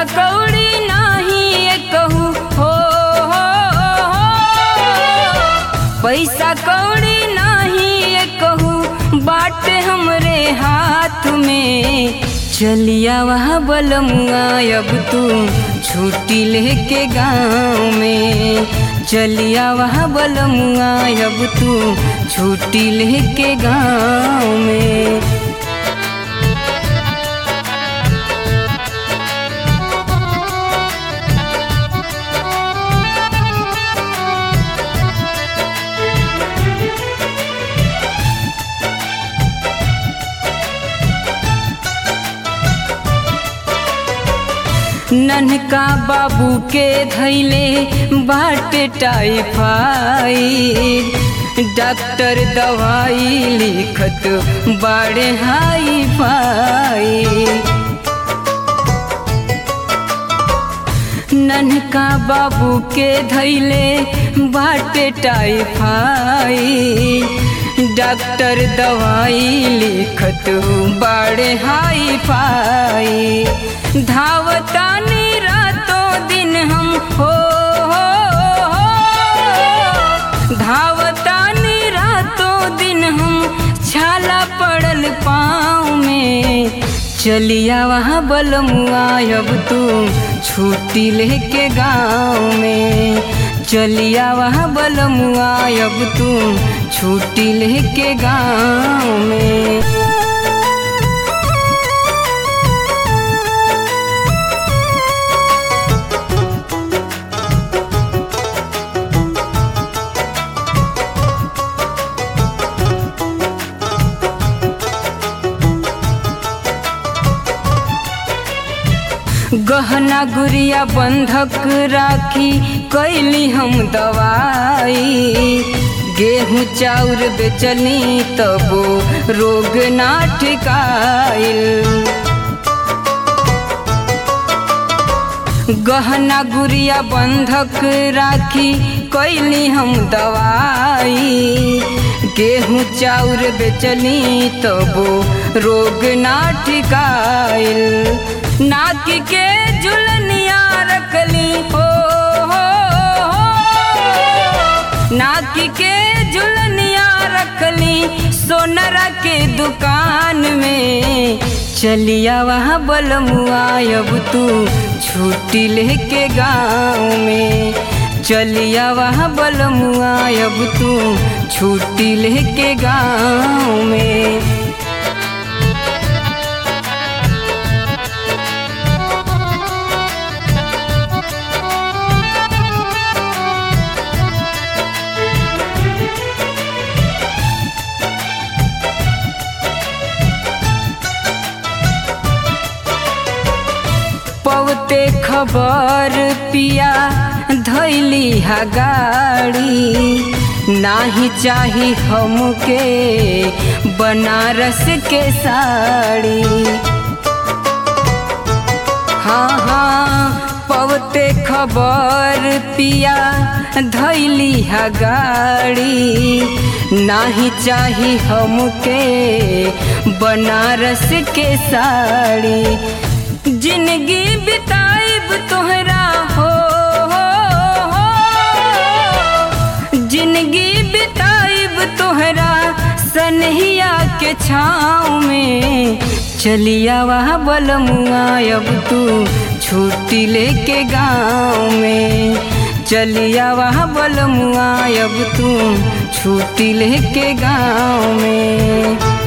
कौड़ी नाही ये कहू हो, हो, हो पैसा कौड़ी नाही ये कहू बाटे हमरे हाथ में चलिया वहाँ बलमुआ अब तू छुट्टी लेके गाँव में चलिया वहाँ बलमुआ अब तू छुट्टी लेके गाँव में नन्हका बाबू के धैले बाटे टाइफाइड डॉक्टर दवाई लिखत बाड़े हाई फाई नन्हका बाबू के धैले बाटे टाइफाइड डॉक्टर दवाई लिखत बाड़े हाई फाई धावतानी रातों दिन हम हो, हो, हो धावतानी रातों दिन हम छाला पड़ल पाँव में चलिया वहाँ बलमुआ अब तू छुट्टी लेके गाँव में चलिया वहाँ बलमुआ अब तू छुट्टी लेके गाँव में गहना गुड़िया बंधक राखी कैली हम दवाई गेहूँ चाउर बेचनी तबो रोग ना ठिकाइल गहना गुड़िया बंधक राखी कैली हम दवाई गेहूँ चाउर बेचनी तबो रोग ना ठिकाइल नाक के झुलनिया रखली हो, हो, हो नाक के झुलनिया रखली सोनरा के दुकान में चलिया वहाँ बलमुआ अब तू छुट्टी लेके गाँव में चलिया वहाँ बलमुआ अब तू छुट्टी लेके गाँव में पवते खबर पिया धैली हा गाड़ी नाही चाही हमके बनारस के साड़ी हाँ हाँ पवते खबर पिया धैली हा गाड़ी नाही चाही हमके बनारस के साड़ी जिंदगी बिताइब तोहरा हो, हो, हो जिंदगी बिताइब तोहरा सनहिया के छाँव में चलिया वहाँ बलमुआ अब तू छुट्टी लेके गाँव में चलिया वहाँ बलमुआ अब तू छुट्टी लेके गाँव में